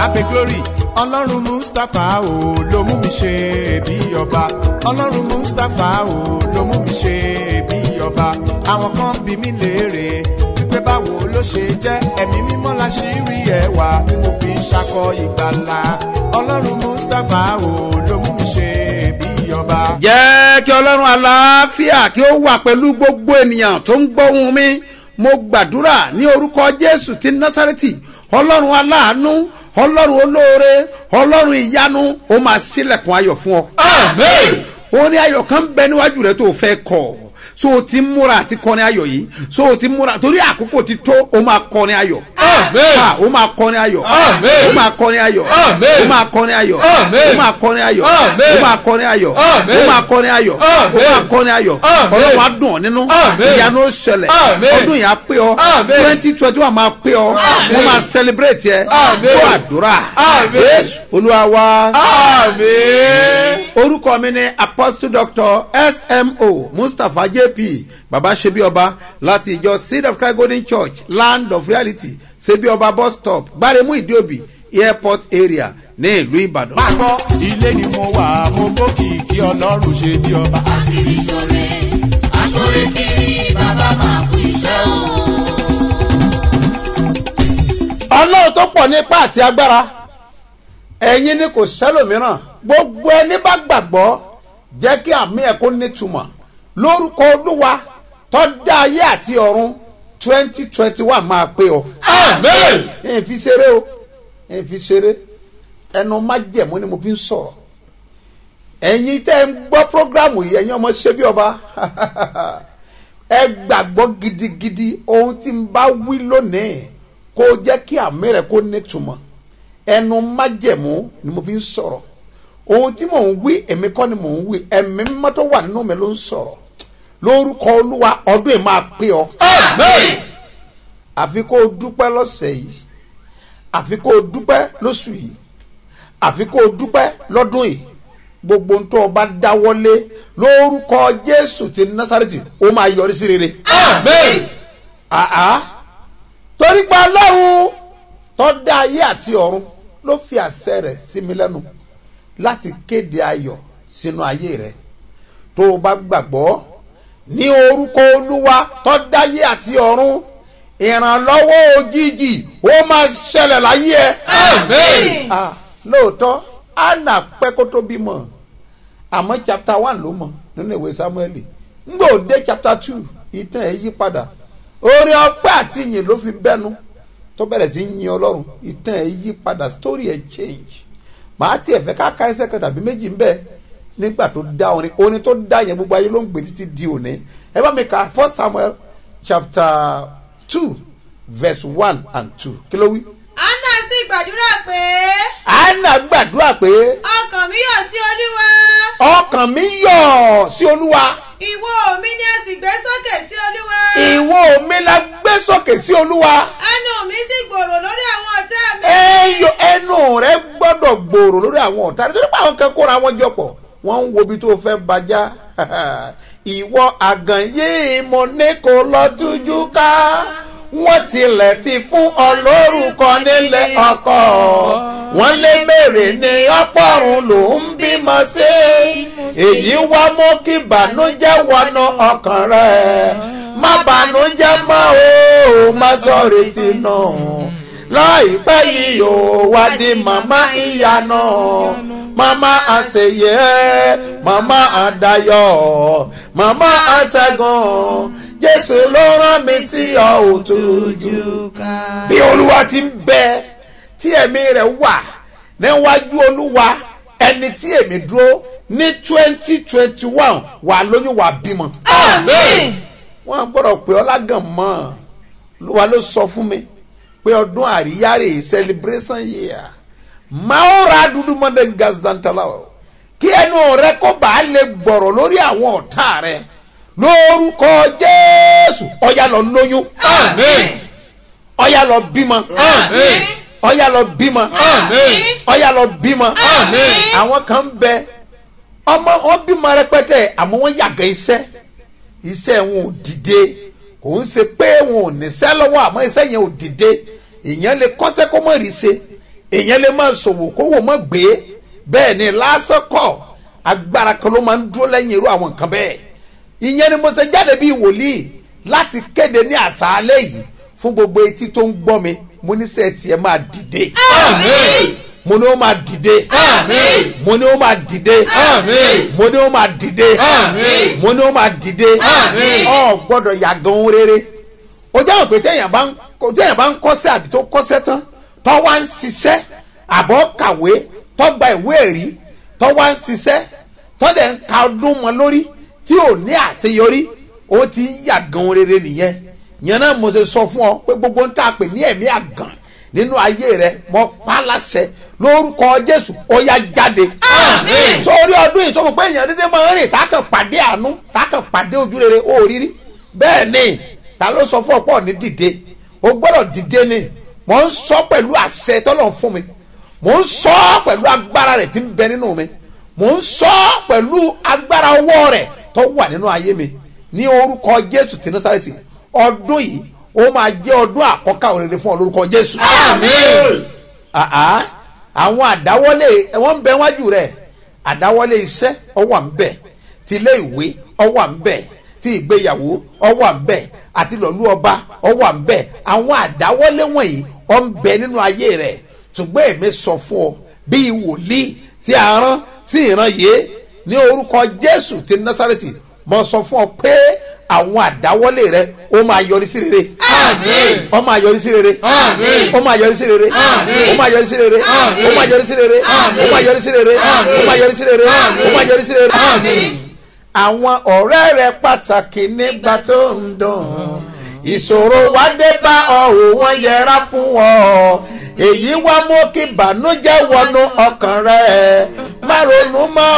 abe glory ọlọ́run mustapha o ló mú mi ṣe bí ọba ọlọ́run mustapha o ló mú mi ṣe bí ọba àwọn kan bí mi léèrè wípé báwo ló ṣe jẹ́ ẹ̀mí mímọ́ la ṣì rí ẹwà tí mo fi ń ṣakọ ìgbàlà ọlọ́run mustapha o ló mú mi ṣe bí ọba. jẹ́ kí ọlọ́run àlàáfíà kí ó wà pẹ̀lú gbogbo ènìyàn tó ń gbóhùn mi mo gbàdúrà ní orúkọ jésù ti násàrẹ́tì ọlọ́run aláàánú ọlọ́run olóore ọlọ́run ìyanu ó máa ṣílẹ̀kùn ayọ̀ fún ọ. Amen. ó ní ayọ̀ kan bẹ níwájú rẹ tó o fẹ́ kọ̀ so o ti múra àti kọrin ayọ̀ yìí so o ti múra torí àkókò ti tó o máa kọrin ayọ̀. Amen. Ah, o máa kọrin ayọ̀. Amen. o máa kọrin ayọ̀. Amen. o máa kọrin ayọ̀. Amen. o máa kọrin ayọ̀. Amen. o máa kọrin ayọ̀. Amen. o máa kọrin ayọ̀. Amen. o máa kọrin ayọ̀. Amen. ọlọ́run á dùn ọ́ nínú. Amen. ìyanu ó ṣẹlẹ̀. Amen. ọdún yìí á pé ọ. Amen. twenty twenty one máa pé ọ. wọ́n máa celebrate yẹ. Amen. kó àdúrà. Amen. Jésù olúwa wa Amen. orúkọ mi ni apostle doctor smo mustapha jp baba sebi ọba láti ìjọ seed of christ golden church land of reality sebi ọba bus stop gbaremu ìdíòbí airport area ní ìlú ìbàdàn. máa gbọ́ ilé ni mo wà mo gbókì kí ọlọ́run ṣe bí ọba. kiri sore asore kiri bàbá máa kú iṣẹ́ o. ọlọ́run tó pọ̀ nípa àti agbára ẹ̀yin ni kò sẹ́lòmíràn gbogbo ẹni bá gbàgbọ́ jẹ́ kí àmì ẹ̀ kó nítumọ̀ lórúkọ olúwa tó dá ayé àti ọ̀run twenty twenty one máa pé ọ. Amen. ẹ̀ fi ṣeré o ẹ̀ fi ṣeré ẹnu májẹ̀mú ni mo fi ń sọ̀rọ̀ ẹ̀yin tẹ́ ń gbọ́ prógrámù yìí ẹ̀yin ọmọ ṣe bí ọba ẹ gbàgbọ́ gidigidi ohun tí n bá wí lónìí kó jẹ́ kí àmì rẹ̀ kó nítumọ̀ ẹnu májẹ̀mú ni mo fi ń sọ̀rọ̀ ohun tí mò ń wí èmi kọ́ ni mò ń wí ẹ̀mí mímọ́ tó wà nínú mi ló ń sọ̀rọ̀ lórúkọ olúwa ọdún yìí máa pé ọ Amen. àfi kó o dúpẹ́ lọ́sẹ̀ yìí àfi kó o dúpẹ́ lóṣù yìí àfi kó o dúpẹ́ lọ́dún yìí gbogbo ohun tó o bá dáwọ́lé lórúkọ jésù ti násàrètì ó máa yọrí sí rere. Amen. àá torí pé ọlọ́run tó dá ayé àti ọ̀run ló fi àṣẹ rẹ̀ sí mi lẹ́nu láti kéde ayọ̀ sínú ayé rẹ̀ tó o bá gbàgbọ́ ní orúkọ olúwa tó dá ayé àti ọ̀run ìrànlọ́wọ́ òjijì ó máa ṣẹlẹ̀ láyé ẹ. Amen. Ah, lóòótọ́ anna pẹ́ kó tó bímọ àmọ́ chapter one ló mọ̀ nínú ìwé samueli ngbà òde chapter two ìtàn ẹ̀ yí padà orin ọpẹ́ àti ìyìn ló fi bẹ́nu tó bẹ̀rẹ̀ sí yin ọlọ́run ìtàn ẹ̀ yí padà story ẹ̀ change màá tiẹ̀ fẹ́ ká ká ẹsẹ̀ kan tàbí méjì ń bẹ̀ nígbà tó dá orin orin tó dá yẹn gbogbo ayé ló ń gbé títí di òní ẹ bá mi ka first samuel chapter two verse one and two kí ló wí. anna sì gbàdúrà pé anna gbàdúrà pé ọkàn mi yọ̀ sí olúwa ọkàn mi yọ̀ sí olúwa ìwo mi ni a sì gbé sókè sí olúwa ìwo mi la gbé sókè sí olúwa ẹnu mi sì gbòòrò lórí àwọn ọ̀tá mi. ẹyọ ẹnu rẹ gbọ́dọ̀ gbòòrò lórí àwọn ọ̀tá rẹ torí pé àwọn kan kóra wọn jọ pọ̀ wọ́n ń wo ibi tó fẹ́ bàjá ìwọ àgàn yìí mo ní kó lọ tújú ká wọ́n tilẹ̀ ti fún ọ lórúkọ nílé ọkọ wọ́n lé mèrè ní ọpọ́run ló ń bímọ sí èyí wá mú kí bànújẹ́ wọnú ọkàn rẹ̀ má bànújẹ́ mọ́ o má sọ retí náà láìpẹ́ yìí ò wá di màmá ìyanu màmá àṣeyẹ màmá àdayọ̀ màmá àṣẹgun jésù ló rán mi sí ọ òtújú ká. bí olúwa ti ń bẹ tí ẹ̀mí rẹ̀ wà níwájú olúwa ẹni tí èmi dúró ní twenty twenty one wà lóyún wà bímọ. Amen. wọ́n gbọ́dọ̀ pé ọlágàn mọ́ olúwa ló sọ fún mi pé ọdún àríyá rè celebration year maora dúdú mọ́dé gazantala o kí ẹnu rẹ kó bàa lè gbọ̀rọ̀ lórí àwọn ọ̀tá rẹ lórúkọ jésù ọ̀yà lọ lóyún Amen. ọ̀yà lọ bímọ Amen. ọ̀yà lọ bímọ Amen. ọ̀yà lọ bímọ Amen. àwọn kan bẹ ọmọ wọn bímọ rẹpẹtẹ àmọ́ wọn yàgẹ iṣẹ́ iṣẹ́ wọn ò dìde kò ń ṣe pé wọn ò níṣẹ́ lọ́wọ́ àmọ́ iṣẹ́ yẹn ò dìde èèyàn lè kọ́ṣẹ́ kó mọ̀ rí ṣe èèyàn lè máa ṣòwò kówó mọ́ gbé bẹ́ẹ̀ ni lásán kọ́ agbára kan ló máa ń dúró lẹ́yìn irú àwọn nǹkan bẹ́ẹ̀ ìyẹn ni mo ṣe jáde bíi wòlíì láti kéde ní àṣálẹ́ yìí fún gbogbo etí tó ń gbọ́ mi mo ní sẹ́ẹ̀ tiẹ̀ máa dìde Àmín. mo ní ó máa dìde Àmín. mo ní ó máa dìde Àmín. mo ní ó máa dìde Àmín. mo ní ó máa dìde Àmín. ọ gbọ́dọ̀ yàgàn ohun rere ó jẹ́ òpè téèyàn bá ń téèyàn bá ń kọ́sẹ́ àbí tó kọ́sẹ́ tán tó wá ń ṣiṣẹ́ àbọ̀ kàwé tó gba ìwé ẹ̀rí tó wá ń ṣiṣẹ́ tó dẹ̀ ń ka ọdún mọ́ lórí tí ò ní àṣeyọrí ó ti ń yàgàn ohun rere nìyẹn yẹn náà mo ṣe sọ fún ọ pé gbogbo ń tà pé ní ẹ̀mí àgàn nínú ayé rẹ mo pa á láṣẹ lórúkọ jésù ó yá jáde Àmín. sórí ọdún yìí sọmọ pé èèyàn dédé máa ń rìn tákàn pàdé àánú tákàn pàdé ojú rere ó rírí bẹ́ẹ̀ ni ta ló sọ fún ọ̀pọ̀ ní dìde o gbọ́dọ̀ dìde ni mò ń sọ pẹ̀lú àṣẹ tọ́lọ̀ fún mi mò ń sọ pẹ̀lú agbára rẹ̀ tí ń bẹ nínú mi mò ń sọ pẹ̀lú agbára ọwọ́ rẹ̀ tó wà nínú ayé mi ní orúkọ jésù tí násàrẹ́tì ọdún yìí ó máa jẹ́ ọdún àkọ́kọ́ òrèrè fún ọ lórúkọ jésù Àmín. àá àwọn àdáwọlé wọn ń bẹ wájú rẹ àdáwọlé iṣẹ́ ọwọ́ à ń bẹ ti ilé ìwé ọwọ́ à ń bẹ ti ìgbéyàwó ọwọ́ à ń bẹ àti lọ́lú ọba ọwọ́ à ń bẹ àwọn àdáwọlé wọ̀nyí ọ ń bẹ nínú ayé rẹ ṣùgbọ́n èmi sọ fún ọ bíi wòlíì tí a rán sí ìran yìí ní orúkọ jésù ti násàrètì mo sọ fún ọ pé àwọn àdáwọlé rẹ ó máa yọrí sí rere Àmín. ó máa yọrí sí rere Àmín. ó máa yọrí sí rere Àmín. ó máa yọrí sí rere Àmín. ó máa yọrí sí rere Àmín. ó máa yọrí sí rere Àmín. ó máa yọrí sí rere Àmín. ó máa yọrí sí rere. Àmín. àwọn ọ̀rẹ́ rẹ pàtàkì nígbà tó ń dùn ìṣòro wá dé bá ọ ò wọ́n yẹra fún ọ èyí wá mú kí ìbànújẹ́ wọnú ọkàn rẹ má ronú mọ́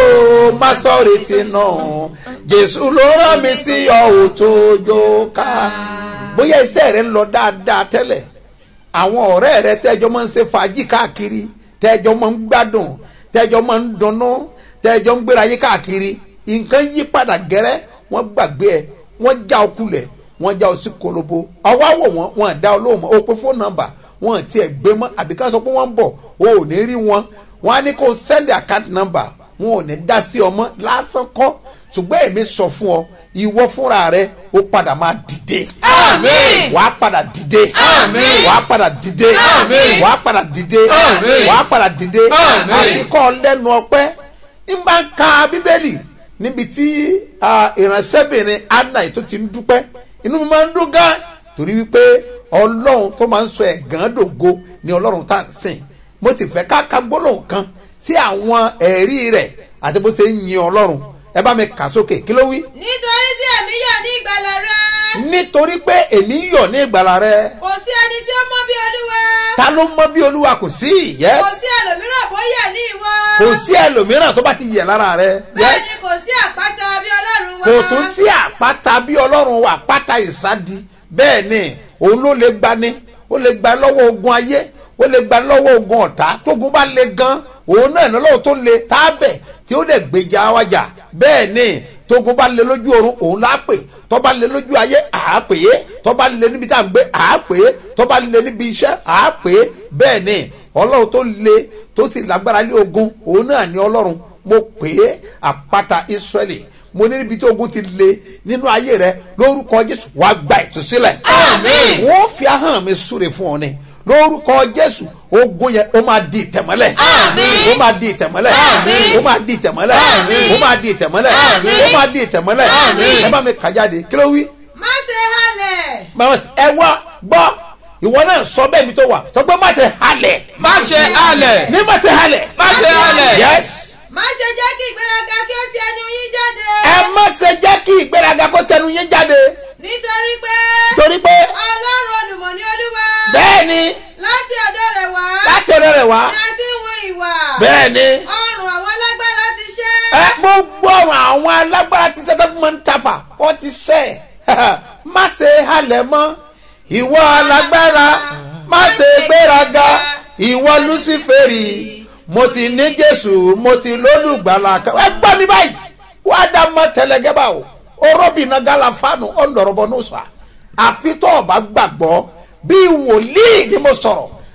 o má sọ retí náà jésù ló rán mi sí ọ ò tó jó ká bóyá iṣẹ́ rẹ ń lọ dáadáa tẹ́lẹ̀ àwọn ọ̀rẹ́ rẹ tẹ́jọ́ máa ń ṣe fàájì káàkiri tẹ́jọ́ máa ń gbádùn tẹ́jọ́ máa ń dunnú tẹ́jọ́ ń gbéra yí káàkiri nǹkan yí padà gẹ́rẹ́ wọ́n gbàgbé ẹ̀ wọ́n já ọ kulẹ̀ wọ́n já ọ sí kolobo ọwọ́ àwọ̀ wọn wọn dá ọ lóhùn mọ́ o pe fóònù nọ́mbà wọn tiẹ̀ gbé mọ́ àbí ká sọ pé wọ́n ń bọ̀ o ò ní rí wọn wọn á ní kó send account number wọn ò ní dá sí ọmọ lásán kọ́ ṣùgbọ́n èmi sọ fún ọ ìwọ fúnra rẹ ó padà máa dìde Àmín. wàá padà dìde Àmín. wàá padà dìde Àmín. wàá padà dìde Àmín. wàá padà dìde Àmín. àfikọ́ lẹ́nu ọpẹ́ ń bá ń ka bíbélì níbi tí ah, ìránṣẹ́bìnrin anna tó ti ń dúpẹ́ inú mi máa ń dún gan torí wípé ọlọ́run tó máa ń sọ ẹ̀gán dògo ni ọlọ́run tá à ń sìn mo sì fẹ́ ká ka gbólóhùn kan sí àwọn ẹ̀rí rẹ̀ àti bó ṣe ń yin ọlọ́run ẹ bá mi kà sókè kí ló wí nítorí tí èmi yọ̀ ní ìgbàlà rẹ nítorí pé èmi yọ̀ ní ìgbàlà rẹ kò sí ẹni tí ó mọ bí olúwa ta ló mọ bí olúwa kò sí yes kò sí ẹlòmíràn bóyá ní ìwọ kò sí ẹlòmíràn tó bá ti yẹ lára rẹ bẹ́ẹ̀ yes ni kò sí àpáta bí ọlọ́run wa kò tún sí àpáta bí ọlọ́run wà àpáta ìsádi bẹ́ẹ̀ ni òun ló lè gbani ó lè gba lọ́wọ́ ogun ayé ó lè gba lọ́wọ́ ogun ọ̀tá tógun bá le gan òun náà ní ọlọ́run tó le tábẹ̀ tí ó lè gbèjà wájà bẹ́ẹ̀ ni tógun bá le lójú oorun òun lá pè tó bá le lójú ayé àá pè é tó bá le níbi tá à ń gbé àá pè é tó bá le níbi iṣẹ́ àá pè é bẹ́ẹ̀ ni ọlọ́run tó le tó sì lágbára lé ogun òun náà ní ọlọ́run mo pè é àpáta israẹli mo ní níbi tí ogun ti le nínú ayé rẹ lórúkọ jésù wàá gba ìtúsílẹ̀ Àmín. wọ́n fi ahọ́n mi súre fún ọ ni lórúkọ jésù ogun yẹn ó máa di ìtẹ̀mọ́lẹ̀ Àmín. ó máa di ìtẹ̀mọ́lẹ̀ Àmín. ó máa di ìtẹ̀mọ́lẹ̀ Àmín. ó máa di ìtẹ̀mọ́lẹ̀ Àmín. ó máa di ìtẹ̀mọ́lẹ̀ Àmín. ẹ bá mi kà jáde kí ló wí má ṣe halẹ̀ Màmá, ẹ wá gbọ́ ìwọ náà sọ bẹ́ẹ̀ mi tó wà tó gbé má ti halẹ̀ má ṣe halẹ̀ ní má ti halẹ̀ má ṣe halẹ̀ yes má ṣe jẹ́ kí ìgbéraga kí ó ti ẹnu yín jáde ẹ má ṣe jẹ́ kí ìgbéraga kó tẹnu yín jáde nítorí pé torí pé ọlọ́run olùmọ̀ ní olúwa bẹ́ẹ̀ ni láti ọ̀dọ̀ rẹ̀ wá láti ọ̀dọ̀ rẹ̀ wá ni a ti ń wọn ìwà bẹ́ẹ̀ ni ọrùn àwọn alágbára ti ṣe ẹ gbogbo ọ̀rọ̀ àwọn alágbára ti sẹ́tẹ́ fún mi ń tafà wọ́n ti sẹ́ ẹ̀ má ṣe halẹ̀ mọ́ ìwọ alágbára má ṣe gbéraga ìwọ luciferi mo ti ní jésù mo ti lólùgbàlà kan ẹ gbọ́ mi báyìí wọ́n á dá mọ́ tẹlẹgẹ́ bá o orobìnrin galafanu ọ̀nọ̀rọ̀bọ̀ ní sọ àfi tó o bá gbàgbọ́ bí wòlíì ni mo sọ̀rọ̀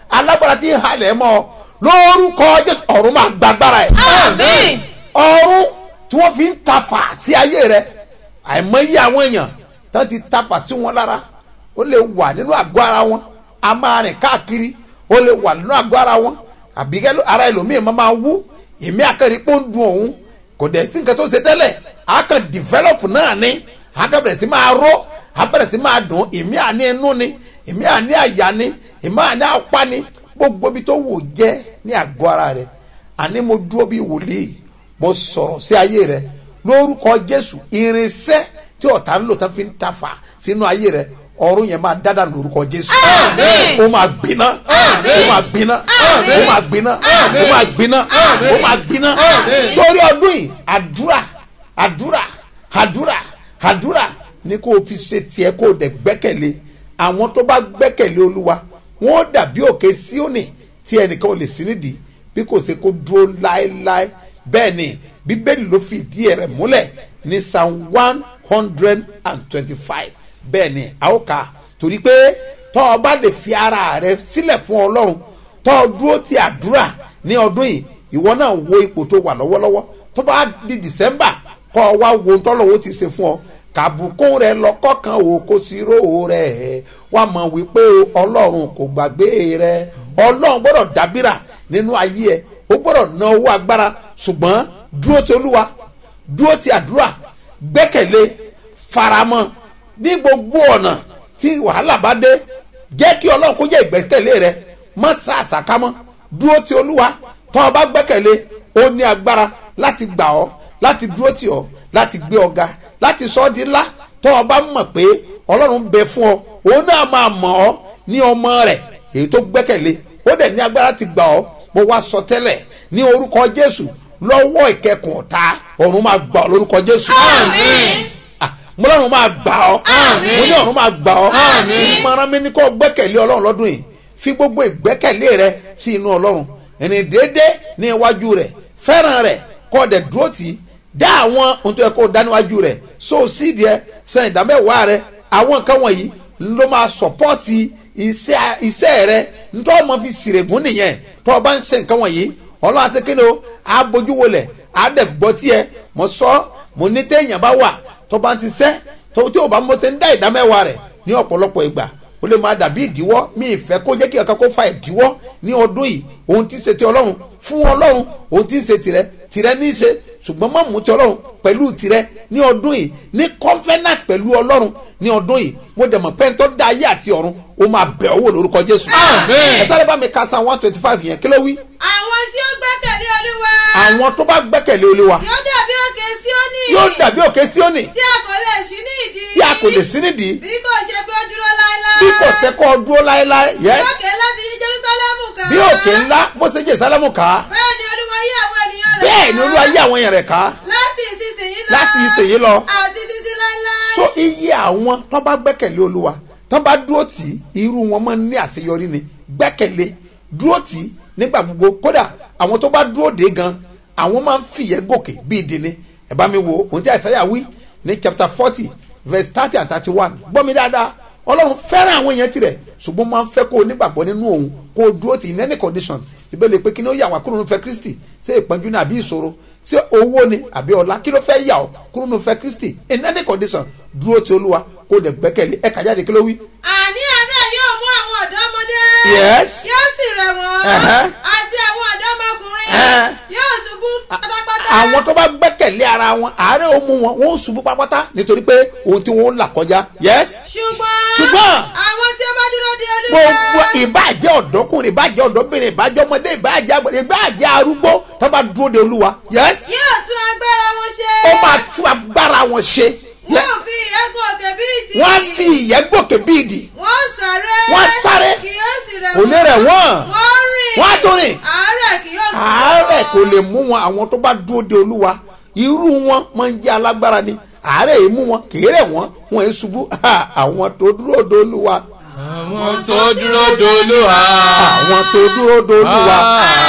alágbára tí ń halẹ̀ mọ́ ọ lórúkọ jésù ọ̀run máa gbàgbára ẹ̀ Àmín. ọ̀run tí wọ́n fi ń tafà sí ayé rẹ àìmọye àwọn èèyàn tán ti tafà sí wọn lára ó lè wà nínú àgọ́ ara wọn a máa rìn káàkiri ó lè wà nínú àgọ́ ara wọn àbí kẹ́ ara ẹlòmíì máa máa wú èmi àkàrí pé ó ń dun òun kò dẹ̀ sí nǹkan tó ṣe tẹ́lẹ̀ a kàn develop náà ni a kàn bẹ̀rẹ̀ sí máa ró a bẹ̀rẹ̀ sí máa dùn èmi àní inú ni èmi àní àyà ni èmi àní apá ni gbogbo ibi tó wò jẹ́ ní àgọ́ ara rẹ̀ àní mo dúró bí wòlíì mo sọ̀rọ̀ sí ayé rẹ lórúkọ jésù irinṣẹ́ tí ọ̀tá ń lò tán fi ń tafà sínú ayé rẹ ọ̀run yẹn máa dáadáa lórúkọ jésù Àmín. ó máa gbiná ó máa gbiná Àmín. ó máa gbiná ó máa gbiná ó máa gbiná sórí ọdún yìí àdúrà àdúrà àdúrà àdúrà ní kó o fi ṣe tiẹ̀ kó o dẹ̀ gbẹ́kẹ̀lé àwọn tó bá gbẹ́kẹ̀lé olúwa wọn ó dàbí òkè síónì tí ẹnìkan ò lè sí nídìí bí kò ṣe kó dúró láéláé bẹ́ẹ̀ ni bíbélì ló fi ìdí rẹ̀ múlẹ̀ ní psalm one hundred and twenty-five bẹ́ẹ̀ ni a ó kà á torí pé tọ́ ọ bá lè fi ara rẹ sílẹ̀ fún ọlọ́run tọ́ ọ dúró ti àdúrà ní ọdún yìí ìwọ náà wo ipò tó wà lọ́wọ́lọ́wọ́ tó bá di december kọ́ ọ wá wo tọ́lọ́wọ́ ti ṣe fún ọ kàbùkún rẹ lọ́kọ́ kan ò kó sí róò rẹ wàá mọ̀ wípé ọlọ́run kò gbàgbé rẹ ọlọ́run gbọ́dọ̀ dábìrà nínú ayé ẹ ó gbọ́dọ̀ ná owó agbára ṣùgbọ́n dúró ti olúwa dúró ti àdúrà gbẹ́kẹ̀lé faramọ́ ní gbogbo ọ̀nà tí wàhálà bá dé jẹ́ kí ọlọ́run kó jẹ́ ìgbẹ́kẹ̀lé rẹ má sá àsákámọ́ dúró ti olúwa tọ́ ọ bá gbẹ́kẹ̀lé ó ní agbára láti gbà ọ́ láti dúró tì ọ́ láti gbé ọ ga láti sọ ọ́ di ńlá tọ́ ọ bá mọ̀ pé ọlọ́run bẹ fún ọ òun náà máa mọ̀ ọ́ ní ọmọ rẹ̀ èyí tó gbẹ́kẹ̀lé ó dẹ̀ ní agbára ti gbà ọ́ mo wá sọ tẹ́lẹ̀ ní orúkọ jésù lọ́wọ́ ìkẹkùn ọ̀tá ọ̀run máa gbà ọ́ lórúkọ jésù. Àmín. Ah, mo lọ́run máa gbà ọ́ Àmín. mo ní ọ̀run máa gbà ọ́ Àmín. ìmọ̀ràn mi ní kó gbẹ́kẹ̀lé ọlọ́run lọ́dún yìí fi gbogbo ìgbẹ́kẹ̀lé rẹ sí inú ọlọ́run ẹni déédé ní iwájú rẹ fẹ́ràn rẹ kó dẹ̀ dúró tì í dá àwọn ohun tó yẹ kó dá níwájú rẹ so sídìí ẹ san ìdámẹ́wàá rẹ àwọn nǹkan wọ̀nyí ló máa sọ̀pọ́ọ̀tì iṣẹ́ iṣẹ́ rẹ nítorí ọmọ fi sìrègùn nìyẹn tó o bá ń ṣe nǹkan wọ̀nyí ọlọ́run àti kíni o á bójú wọlẹ̀ á dẹ̀ gbọ́ tiẹ̀ mo sọ mo ní téèyàn bá wà tó bá ń ṣiṣẹ́ tó tí o bá mọ̀ ṣe ń dá ìdámẹ́wàá rẹ̀ ní ọ̀pọ̀lọpọ̀ ìgbà ó lè máa dàbí ìdíwọ́ mi ìfẹ́ kó jẹ́ kí ọ̀kan kó fa ìdíwọ́ ní ọdún yìí ohun tí ń ṣe ti ọlọ́run fún ọlọ́run ohun tí ń ṣe tirẹ̀ tirẹ̀ ní í ṣe ṣùgbọ́n má mú ti ọlọ́run pẹ̀lú tirẹ̀ ní ọdún yìí ní covenant pẹ̀lú ọlọ́run ní ọdún yìí mo dẹ̀ mọ̀ pẹ́ńtọ́ dá ayé àti ọ̀run ó máa bẹ̀ ọ́ wò lórúkọ jésù. Àmín. ẹ sáré bá mi ka san one twenty five yẹn kí ló wí. àwọn tí ó gbẹ́kẹ̀lé olúwa àwọn tó bá gbẹ́kẹ̀lé olúwa yóò dàbí òkè síónì yóò dàbí òkè síónì tí a kò lè ṣí ní ìdí tí a kò lè sí nídìí bí kò ṣe pé ó dúró láéláé bí kò sẹ́kọ̀ dúró láéláé yẹ́s òkè láti yí jerusalemu ká bí òkè ńlá bó ṣe jẹ́ sálámù ká bẹ́ẹ̀ ni olúwa yí àwọn ènìyàn rẹ̀ bẹ́ẹ̀ ni olúwa yí àwọn èèyàn rẹ̀ ká láti ìsinsìnyí lọ láti ìsèyí lọ àti títí láéláé so iye àwọn tó bá gbẹ́kẹ̀lé olúwa tó bá dúró tì í irú wọn máa ń ní àṣeyọrí ni gbẹ́kẹ̀lé dúró tì í nígbà gbogbo kódà àwọn tó bá dúró dé gan àwọn máa ń fìyẹ́ gòkè bíi dini ẹ bá mi wo ohun tí àìsàyà wí ní chapter forty verse thirty and thirty one gbọ́ mi dáadáa ọlọ́run fẹ́ràn àwọn èèyàn tirẹ̀ ṣùgbọ́n máa ń fẹ́ kó o nígbàgbọ́ nínú òun kó o dúró tì í in any condition ìbéèrè pé kí ni ó yà wá kúrò nínú fẹ́ kristi ṣé ìpọ́njú ni àbí ìṣòro ṣé owó ni àbí ọlá kí ló fẹ́ yà ọ́ kúrò nínú fẹ́ kristi in any condition dúró ti olúwa kó o dẹ̀ gbẹ́kẹ̀lé ẹ̀ka jáde kí ló wí. àní àárẹ̀ yóò mú àwọn ọ̀dọ́mọdé Yes. yóò sì rẹ̀ wọ́n Ẹ̀hẹ́. àti àwọn ọ̀dọ́mọkùnrin Ẹ̀hẹ́. yóò ṣubú pátápátá àwọn tó bá gbẹ́kẹ̀lé ara wọn àárẹ̀ ó mú wọn wọn ó ṣubú pápátá nítorí pé ohun tí wọn ń là kọjá yes ṣùgbọ́n Ṣùgbọ́n. àwọn tí ó bá dúró de olúwa gbogbo ìbàjẹ́ ọ̀dọ́kùnrin ìbàjẹ́ ọ̀dọ́bìnrin ìbàjẹ́ ọmọdé ìbàjẹ́ àgbẹ̀ ìbàjẹ́ arúgbó tó bá dúró de olúwa yes yóò tún agbára wọn ṣe ó máa tú agbára wọn ṣe yes wọ́n fi ìyẹ́gùn òkè bí ìdí wọ́n á fi ìyẹ́ gòkè bí ìdì wọ́n sáré Wọ́n sáré. kì yóò sì rẹ̀ kò ní rẹ̀ wọ́n wọ́n rìn wọ́n á tún rìn àárẹ̀ kì yóò sì rẹ̀ àárẹ̀ wọ́n. kò lè mú wọn àwọn tó bá dúró de olúwa irú wọn máa ń jẹ́ alágbára ni àárẹ̀ yìí mú wọn kéré wọn wọn èé ṣubú àwọn tó dúró de olúwa àwọn tó dúró dolúwa. àwọn tó dúró de olúwa àwọn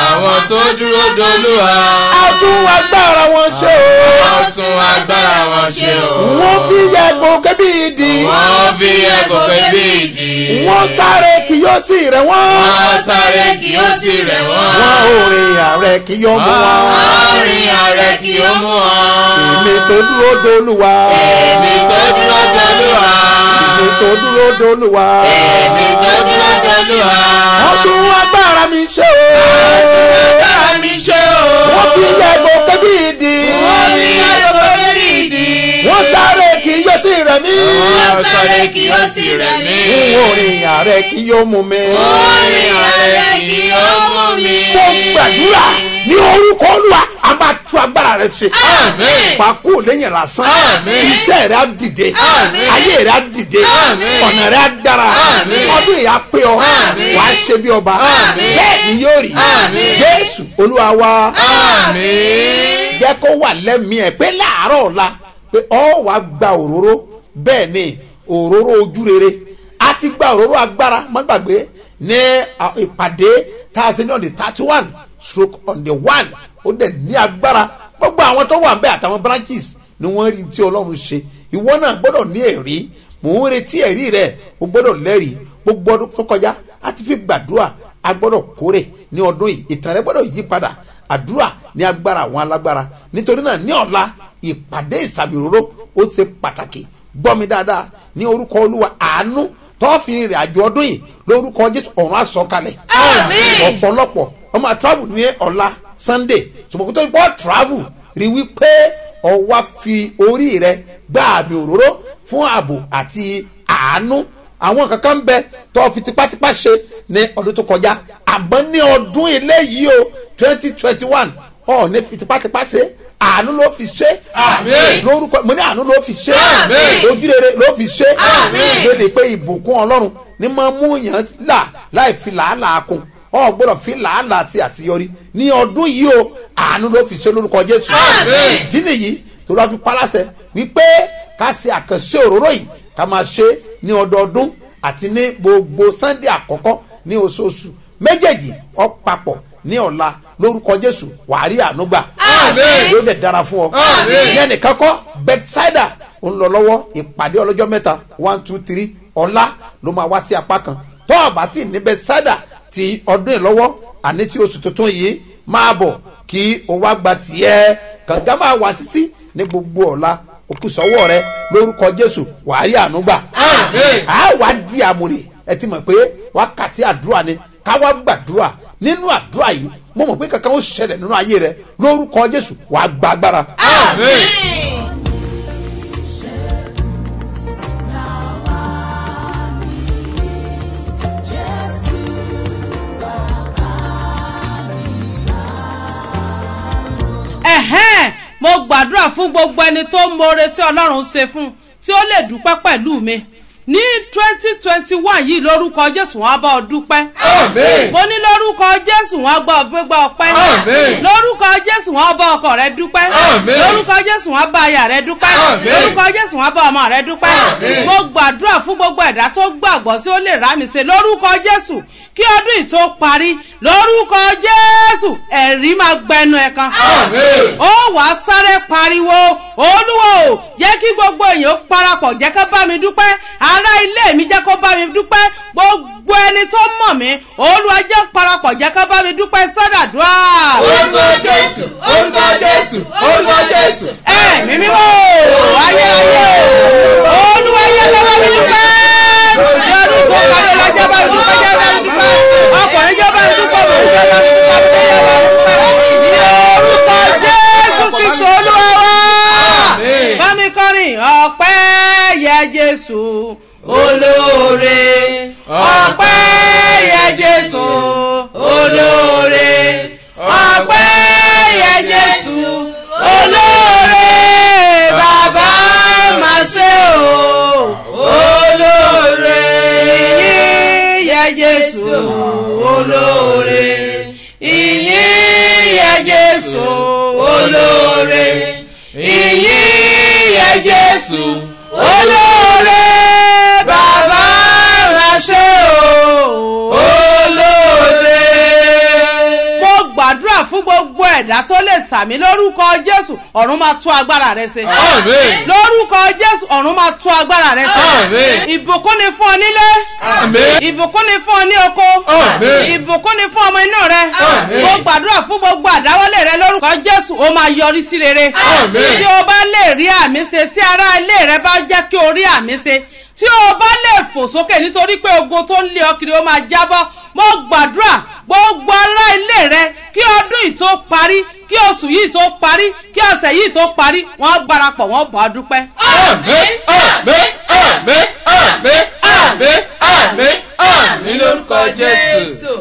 tó dúró dolúwa. a tún agbára wọn ṣe o. wọ́n tún agbára wọn ṣe o. wọ́n fi yẹ gòkè bí ìdí. wọ́n fi ẹ̀gọ́ kébí ìdí. wọ́n sáré kì yóò sì rẹ̀ wọ́n. wọ́n sáré kí ó sì rẹ̀ wọ́n. wọ́n ò rìn ààrẹ kì yóò mú wọn. Àárín ààrẹ kí ó mú wọn. èmi tó dúró dolúwa. Èmi tó dúró dolúwa. èmi tó dúró dolúwa. Èmi tó dúró dolúwa. wọ́n tún agbára mi ṣe o. Agbára mi ṣe o. wọ́n fi yẹ gòkè bí ìdí. Wọ́n fi ẹ̀gọ́ kébí ìdí. wọ́n sáré kì yóò sì rẹ̀ mí. Wọ́n sáré kí ó sì rẹ̀ mí. n ò rìn ààrẹ kì yóò mú mi. Àárín ààrẹ kí ó mú mi. mo gbàdúrà ní orúkọ olúwa a máa tú agbára rẹ ṣe. Àmín. pàkó lẹ́yìn lásán. Àmín. iṣẹ́ rẹ á dìde. Àmín. ayé rẹ á dìde. Àmín. ọ̀nà rẹ á dára. Àmín. ọdún yìí á pé ọ. Àmín. wà á ṣe bí ọba. Àmín. bẹ́ẹ̀ ni yóò rí. Àmín. jésù olúwa wa. Àmín. jẹ́ kó wà lẹ́mìí ẹ̀ pé láàárọ̀ ọ̀la pé ọ wàá gba òróró bẹ́ẹ̀ ni òróró ojú rere a ti gba òróró agbára má gbàgbé ní à, ìpàdé tá a ṣe ní on the thirty one stroke on the one ó dẹ̀ ní agbára gbogbo àwọn tó wà bẹ́ẹ̀ àtàwọn branches ni wọ́n rí tí ọlọ́run ṣe ìwọ náà gbọ́dọ̀ ní ẹ̀rí mò ń retí ẹ̀rí rẹ̀ o gbọ́dọ̀ lẹ́rìí gbogbo ọdún tó kọjá a ti fi gbàdúrà a gbọ́dọ̀ kórè ní ọdún yìí ìtàn rẹ gbọ́dọ̀ yí padà àdúrà ní agbára àwọn alágbára nítorí náà ní ọ̀la ìpàdé ìsàmì òróró ó ṣe pàtàkì gbọ́ mi dáadáa ní orúkọ olúwa àánú tọ́ọ̀fì rìn àjò ọdún yìí lórúkọ jésù ọ̀run àsọkalẹ̀ Àmín. ọ̀pọ̀lọpọ̀ ọmọ travel ní ọ̀la sunday ṣùgbọ́n tó bọ́ travel rí wípé ọwá fi orí rẹ gbá àmì òróró fún ààbò àti àánú àwọn kankan bẹ tó fi tipátipá ṣe ní ọdún tó kọjá àmọ́ ní ọdún eléyìí o twenty twenty one ọ̀ ní fi tipátipá ṣe àánú ló fi ṣe Àmín. lórúkọ mo ní àánú ló fi ṣe Àmín. ojúrere ló fi ṣe Àmín. lóde pé ìbùkún ọlọ́run ní máa mú yàn là láì fi làálàá kun ọ gbọ́dọ̀ fi làálàá sí àṣeyọrí ní ọdún yìí o àánú ló fi ṣe lórúkọ jésù Àmín. ìdí nìyí tó lọ́ fi paláṣẹ wípé ká ṣe àkànṣe òróró yìí ká máa ṣe ní ọdọọdún àti ní gbogbo sunday àkọ́kọ́ ní oṣooṣù méjèèjì ọ papọ̀ ní ọ̀la lórúkọ jésù wàá rí àánú gbà Àmín. yóò dẹ̀ dára fún ọ Àmín. ìyẹn nìkan kọ́ bethsaida ń lọ lọ́wọ́ ìpàdé ọlọ́jọ́ mẹ́ta one two three ọ̀la ló máa wá sí apá kan tó àbá tí ní bethsaida ti ọdún yìí lọ́wọ́ àní tí oṣù tuntun yìí máa bọ̀ kí o wá gba tiẹ̀ kànga máa wá títí ní gbogbo ọ̀la òkúsọ̀wọ́ rẹ lórúkọ jésù wàá rí àánú gbà Àmín. a wá di àmúre ẹ ti mọ̀ pé wákàtí àdúrà ni ká wá gbàdúrà nínú àdúrà yìí mo mọ̀ pé kankan ó ṣẹlẹ̀ nínú ayé rẹ lórúkọ jésù wàá gba agbára. Àmín. ẹ̀hẹ́n mo gbàdúrà fún gbogbo ẹni tó ń more tí ọlọ́run ṣe fún tí ó lè dúpẹ́ pẹ̀lú mi ní twenty twenty one yìí lórúkọ jésù wọn á bá ọ dúpẹ́ Àmín. mo ní lórúkọ jésù wọn á gbọ́ ọ gbégbá ọpẹ́ Àmín. lórúkọ jésù wọn á bá ọkọ rẹ dúpẹ́ Àmín. lórúkọ jésù wọn á bá aya rẹ dúpẹ́ Àmín. lórúkọ jésù wọn á bá ọmọ rẹ dúpẹ́ Àmín. mo gbàdúrà fún gbogbo ẹ̀dá tó gbàgbọ́ tí ó lè rá mi ṣe lórúkọ jésù kí ọdún yìí tó parí lórúkọ jésù ẹ̀rí máa gbẹnu ẹ̀ kan Àmín. ó wà á sáré pariwo olúwo o, jẹ́ kí gbogbo èèyàn parapọ̀ jẹ́ kó bá mi dúpẹ́ ará ilé mi jẹ́ kó bá mi dúpẹ́ gbogbo ẹni tó mọ̀ mí olúwa jẹ́ parapọ̀ jẹ́ kó bá mi dúpẹ́ sọ́dàdúrà. Orúkọ Jésù, orúkọ Jésù, orúkọ Jésù. ẹ̀mí mímọ́ ayérayé olúwa jẹ́ kó bá mi dúpẹ́ lọ́dún tó kọ́lé lọ́jọ́ bá mi dúpẹ́ jẹ́ bá mi dúpẹ́ ọkùnrin jẹ́ bá mi dúpẹ́ bòun jẹ́ bá mi dúpẹ́ bòun jẹ́ bá mi dúpẹ́ ní orúkọ jésù kristu olúwa wa Àmín. bámi kọrin ọpẹ́ yẹ jésù olóore ọpẹ́ yẹ jésù olóore ọpẹ́ yẹ jésù olóore bàbá má ṣe o olóore ìyìn yẹ jésù olóore ìyìn yẹ jésù olóore ìyìn yẹ jésù olóore bàbá ránṣẹ́ o olóore. mo gbàdúrà fún gbogbo ẹ̀dá tó lè sàmì lórúkọ jésù ọ̀run máa tú agbára rẹ ṣe. Àmín. lórúkọ jésù ọ̀run máa tú agbára rẹ ṣe. Àmín. ìbùkún ni fún ọ nílé. Àmín. ìbùkún ni fún ọ ní oko. Àmín. ìbùkún ni fún ọmọ inú rẹ. Àmín. mo gbàdúrà fún gbogbo àdáwọlé rẹ lórúkọ jésù ó máa yọrí sí rere. Àmín. tí o bá lè rí àmì ṣe tí ará ilé rẹ bá jẹ́ kí o rí àmì ṣe tí o bá lè fò sókè nítorí pé ogun tó ń lé ọ kiri ó máa jábọ́ mo gbàdúrà gbogbo ará ilé rẹ kí ọdún yìí tó parí kí oṣù yìí tó parí kí ọ̀sẹ̀ yìí tó parí wọ́n gbárapọ̀ wọ́n bọ̀ ọ́ dúpẹ́. Àmín. Àmín. Àmín. Àmín. Àmín. Àmín. Àmín lórúkọ Jésù.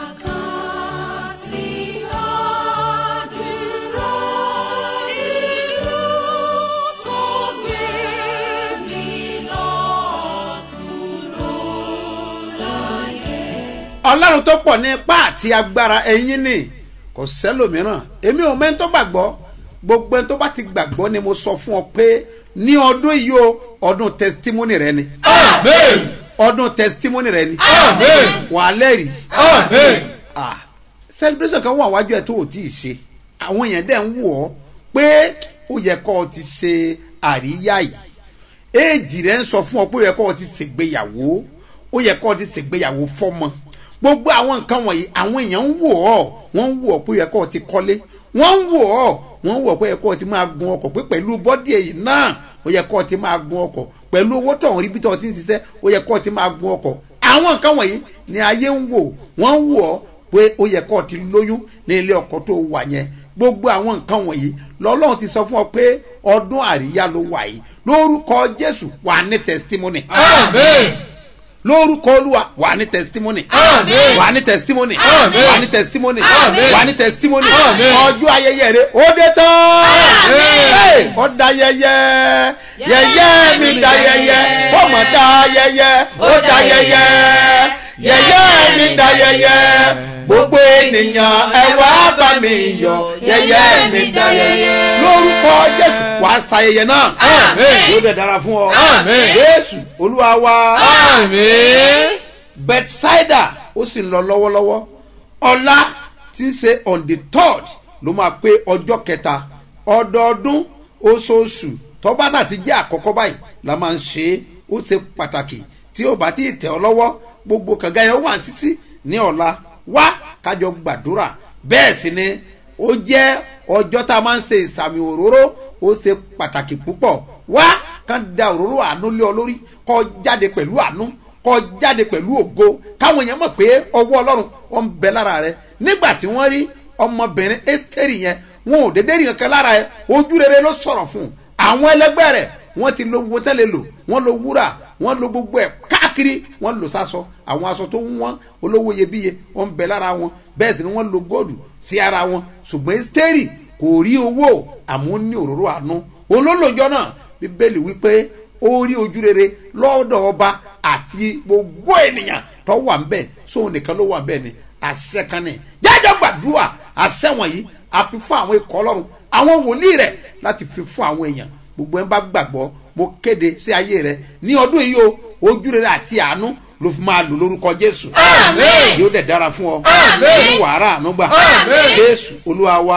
ọlọ́run tó pọ̀ ní ipá àti agbára ẹ̀yin ni kò sẹ́lòmíràn èmi ò mẹ́ni tó gbàgbọ́ gbogbo ẹni tó bá ti gbàgbọ́ ni mo sọ fún ọ pé ní ọdún yìí o ọdún testimony rẹ ni Àmín. ọdún testimony rẹ ni Àmín. wà á lẹ́rìí Àmín. ah celebration kan wà wájú ẹ tó o tí ì ṣe àwọn èèyàn dẹ̀ ń wò ọ́ pé ó yẹ kó o ti ṣe àríyá yìí éèjì rẹ ń sọ fún ọ pé ó yẹ kó o ti ṣègbéyàwó ó yẹ kó o ti ṣègbéyàwó fọmọ gbogbo àwọn nǹkan wọ̀nyí àwọn èèyàn ń wò ọ́ wọ́n ń wò ọ́ pé ó yẹ kó o ti kọ́lé wọ́n ń wò ọ́ wọ́n ń wò ọ́ pé ó yẹ kó o ti máa gun ọkọ̀ pé pẹ̀lú bọ́dì èyí náà ó yẹ kó o ti máa gun ọkọ̀ pẹ̀lú owó tó ń rí bí tó o ti ń ṣiṣẹ́ ó yẹ kó o ti máa gun ọkọ̀ àwọn nǹkan wọ̀nyí ni ayé ń wò wọ́n ń wò ọ́ pé ó yẹ kó o ti lóyún ní ilé ọkọ tó wà yẹn gbogbo àwọn nǹkan wọ̀nyí lọ́lọ́run ti sọ fún ọ pé ọdún àríyá ló wà yìí lórúkọ jésù wà ní testimony Àmín. lórúkọ olúwa wà ní testimony Àmín. wà ní testimony Àmín. wà ní testimony Àmín. wà ní testimony Àmín. ọjọ́ ayẹyẹ rẹ ó dé tán Àmín. Hey, ó da yẹyẹ yẹyẹ mi da yẹyẹ ó mọ̀ da yẹyẹ ó da yẹyẹ yẹyẹ mi da yẹyẹ gbogbo ènìyàn ẹ wá bá mi yọ yẹyẹ mi da yẹyẹ lórúkọ jésù wàá ṣayẹyẹ náà Àmín. yóò dẹ̀ dára fún ọ Àmín. jésù olúwa wa Àmín. bethsaida ó sì ń lọ lọ́wọ́lọ́wọ́ ọ̀la tí ń ṣe on the third ló máa pé ọjọ́ kẹta ọdọọdún oṣooṣù tọ́bátà ti jẹ́ àkọ́kọ́ báyìí la máa ń ṣe é ó ṣe pàtàkì tí ó bá ti tẹ̀ ọ́ lọ́wọ́ gbogbo kànga yẹn ó wà sísí ní ọ̀la wá kájọ gbàdúrà bẹ́ẹ̀ sì ni ó jẹ́ ọjọ́ tá a máa ń ṣe ìsàmì òróró ó ṣe pàtàkì púpọ̀ wá kán da òróró àánú lé ọ lórí kọ́ jáde pẹ̀lú àánú kọ́ jáde pẹ̀lú ògo káwọn èèyàn mọ̀ pé ọwọ́ ọlọ́run wọn ń bẹ lára rẹ nígbà tí wọ́n rí ọmọbìnrin ẹ́sítẹ́rì yẹn wọn ò dédé rí kankan lára ẹ ojú rere ló sọ̀rọ̀ fún un àwọn ẹlẹgbẹ́ rẹ̀ wọ́n ti lo gbogbo tẹ́lẹ̀ lò wọ́n lo wúrà wọ́n lo gbogbo ẹ̀ káàkiri wọ́n lò sásọ àwọn aṣọ tó ń wọ́n olówó iyebíye wọ́n ń bẹ lára wọn bẹ́ẹ̀ sì ni wọ́n lo góòlù sí ara wọn ṣùgbọ́n ẹ́sítẹ́rì kò rí owó àmọ́ ó ní òróró àánú olólùjọ náà bíbélì wípé ó rí ojú rere lọ́dọ̀ ọba àti gbogbo ènìyàn tó wà ń bẹ̀ sóun nìkan ló wà ń bẹ̀ ni àṣẹ kan ní jájọ́ gbàdúrà àṣẹ wọ̀nyí a fi fún àwọn ikọ̀ ọlọ́run àwọn wòlíì rẹ̀ láti fi fún àwọn èèyàn gbogbo ẹ̀ ń bá gbàgbọ́ mo kéde sí ayé rẹ ní ọdún yìí o ojú rere àti àánú ló fi máa lò lórúkọ jésù Àmín. yóò dẹ̀ dára fún ọ Àmín. ní wàhálà ànúgbà Àmín. jésù olúwa wa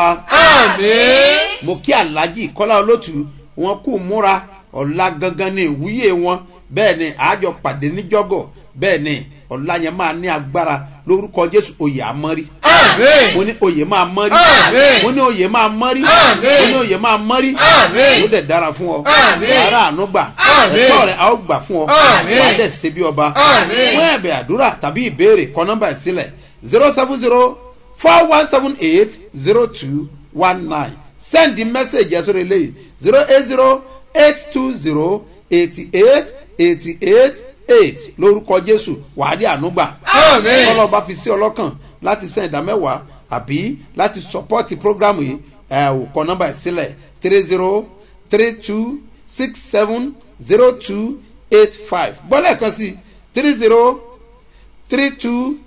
Àmín. mo kí alhaji kọ́lá olótù wọn kú múra ọ̀la gangan ní ìwúyè wọn bẹ́ẹ̀ ni àjọ pàdé níjọ́gọ̀ bẹ́ẹ̀ ni ọ̀la yẹn máa ní agbára lórúkọ jésù oyè àmọ́rí Àmín. mo ní oyè máa mọ́rí Àmín. mo ní oyè máa mọ́rí Àmín. mo ní oyè máa mọ́rí Àmín. yóò dẹ̀ dára fún ọ Àmín. wàhálà àánú gbà Àmín. ẹ̀tọ́ rẹ̀ a ó gbà fún ọ Àmín. wàá dẹ̀ ṣe bí ọba Àmín. fún ẹ̀bẹ̀ àdúrà tàbí ìbéèrè kọ nọ́mbà ẹ̀ sílẹ̀ zero seven zero four one seven eight zero two one nine send the message ẹ̀ sórí eléyìí zero eight zero eight two zero eighty eight eighty eight eight lórúkọ jésù wàá rí àánú gbà Àmín. tọ́lọ́ bá fi sí ọlọ́kàn láti send ìdá mẹ́wàá àbí láti support program yìí ẹ̀ ò kọ nọ́mbà ẹ̀ sílẹ̀ three zero three two six seven zero two eight five bọ́lá kan sí three zero three two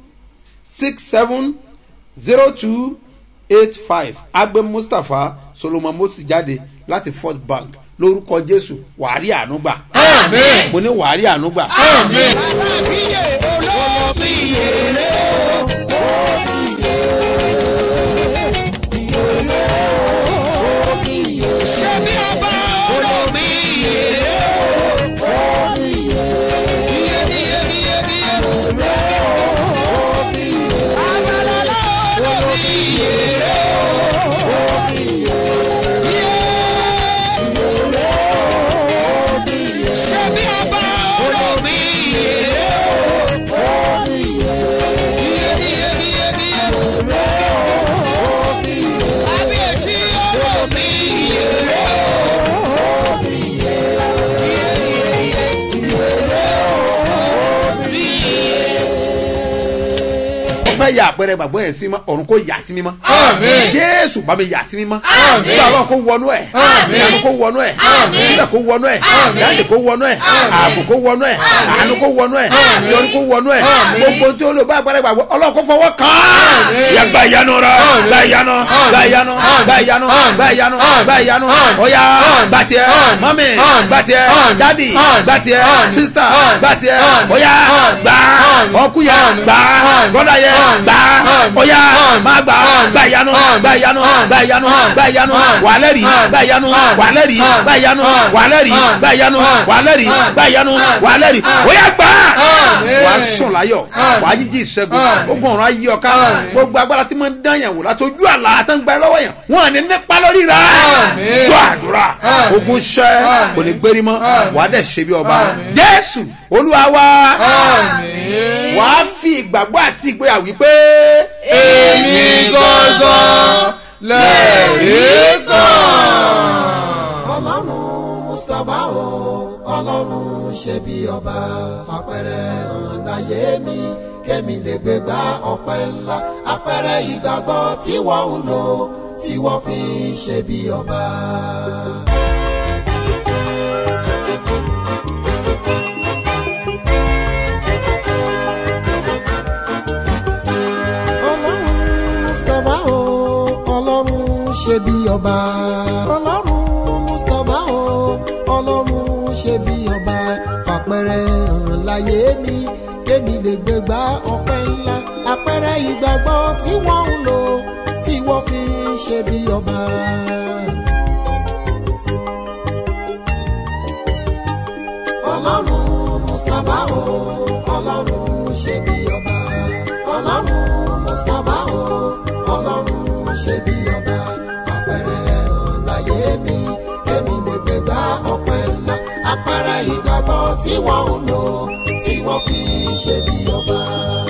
six seven zero two eight five agbe mustapha solomon mosi jáde láti fort bank lórúkọ jésù wàárí ànúgbà Àmín. mo ní wàárí ànúgbà Àmín. fẹ́ ya àpẹẹrẹ gbàgbọ́ yẹn sí mímọ́ ọ̀run kò yà sí mímọ́ Àmín. jésù bá mi yà sí mímọ́ Àmín. nígbà ọlọ́run kò wọnú ẹ̀ Àmín. ìyanu kò wọnú ẹ̀ Àmín. sílẹ̀ kò wọnú ẹ̀ dáàdì kò wọnú ẹ̀ ààbò kò wọnú ẹ̀ àánú kò wọnú ẹ̀ ìyọnu kò wọnú ẹ̀ gbogbo tí ó lò bá àpẹẹrẹ gbàgbọ́ ọlọ́run kò fọwọ́ kàn án Àmín. yà gba ìyanu rẹ gba ìyanu gba ìyanu gba ìyanu gba ìyanu gba ìyanu ọ̀ya gba tiẹ̀ mọ́mì gba tiẹ̀ dádì gba tiẹ̀ sísítà gba tiẹ̀ ọ̀ya gba ọkùyà gba bọ́dà yẹ gba ọ̀ya má gba gba ìyanu gba ìyanu gba ìyanu gba ìyanu wàlẹ́rì gba ìyanu wàlẹ́rì gba ìyanu wàlẹ́rì gba ìyanu wàlẹ́rì gba ìyanu wàlẹ́rì ọ̀ya gbà wà á sùn láyọ̀ wà á jíjí ìṣẹ́gun ogun ọ̀run ayé ọ̀ká gbogbo agbára tí wọ́n ń dán yàn wò látọjú àlá àtàǹgbà lọ́wọ́ yẹn wọ́n à ní nípa lórí rà Àmín. gbọ́ àdúrà ogun ṣẹ́ kò ní gbérí mọ́ wà á dẹ̀ ṣe bí ọba jésù olúwa wa Àmín. wà á fi ìgbàgbọ́ àti ìgboyà wípé èmi gangan lẹ́rìí kan. ọlọ́run mustapha o ọlọ́run ṣe bí ọba fapẹ̀rẹ̀ hàn láyé mi kémi lè gbé gba ọpẹ́ ńlá apẹ̀rẹ̀ ìgbàgbọ́ tí wọ́n ń lò tí wọ́n fi ń ṣe bí ọba. ọlọ́run mustapha o ọlọ́run ṣe bí ọba ọlọ́run mustapha o ọlọ́run ṣe bí ọba fàpẹrẹ hàn láyé mi kémi lè gbégbá ọpẹ́ ńlá àpẹrẹ ìgbàgbọ́ tí wọ́n ń lò tí wọ́n fi ń ṣe bí ọba. ọlọ́run mustapha o ọlọ́run ṣe bí ọba ọlọ́run mustapha o ọlọ́run ṣe bí ọba fàpẹrẹ hàn láyé mi kémi lè gbégbá ọpẹ́ ńlá apẹrẹ ìgbàgbọ́ tí wọ́n ń lò tí wọ́n fi ṣe bí ọba.